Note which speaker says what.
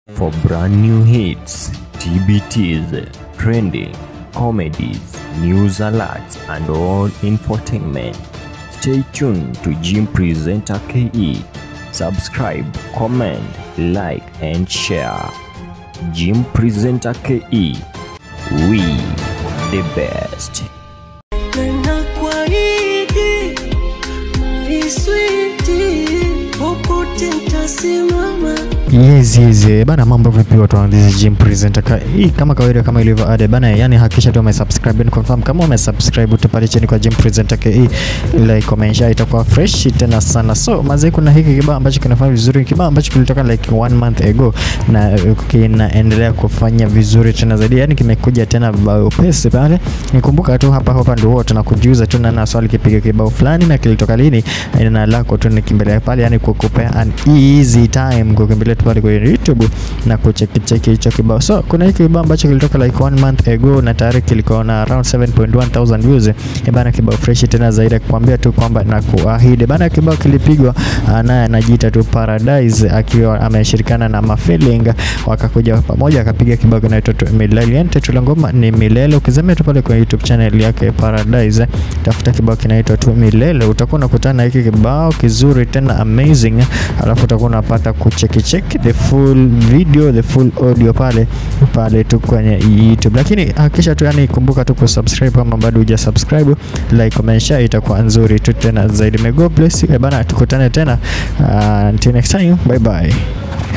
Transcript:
Speaker 1: For brand new hits, TBTs, trending, comedies, news alerts, and all infotainment, stay tuned to Jim Presenter KE. Subscribe, comment, like, and share. Jim Presenter KE. We the best.
Speaker 2: Nena kwa hiki my sweetie, popote nitasimama
Speaker 3: Yes, yes, eh, bana mambo vipi watu wa this is Jim presenter ka, hii kama kawaida kama ilivyo ada bana yani hakikisha tu umesubscribe and confirm kama umesubscribe tupate chini kwa Jim presenter ka hii like comment share itakuwa fresh tena sana so mazee kuna hiki kibao ambacho kinafanya vizuri kibao ambacho kilitoka like one month ago na uh, kinaendelea kufanya vizuri tena zaidi yani kimekuja tena bao upesi pale nikumbuka tu hapa hapa ndio huwa tunakujuza tu na na swali kipiga kibao fulani na kilitoka lini na lako tu nikimbilia pale yani kukupea an easy time kukimbilia tu pale kwenye YouTube na kuchekicheki hicho kibao. So kuna hiki kibao ambacho kilitoka like one month ago na tayari kilikuwa na around 7.1 thousand views. Eh bana, kibao fresh tena zaidi, kukwambia tu kwamba na kuahidi bana, kibao kilipigwa ah, naye anajiita tu Paradise akiwa ameshirikiana na Mafeeling, wakakuja pamoja akapiga kibao kinaitwa tu Milele. Yani title la ngoma ni Milele. Ukizamia tu pale kwenye YouTube channel yake Paradise, tafuta kibao kinaitwa tu Milele, utakuwa unakutana na hiki kibao kizuri tena amazing, alafu utakuwa unapata kucheki check the full video the full audio pale pale tu kwenye YouTube, lakini hakikisha tu yani, kumbuka tu kusubscribe kama bado huja subscribe, like, comment, share, itakuwa nzuri tu tena zaidi. May God bless you. Eh bana, tukutane tena uh, until next time, bye bye.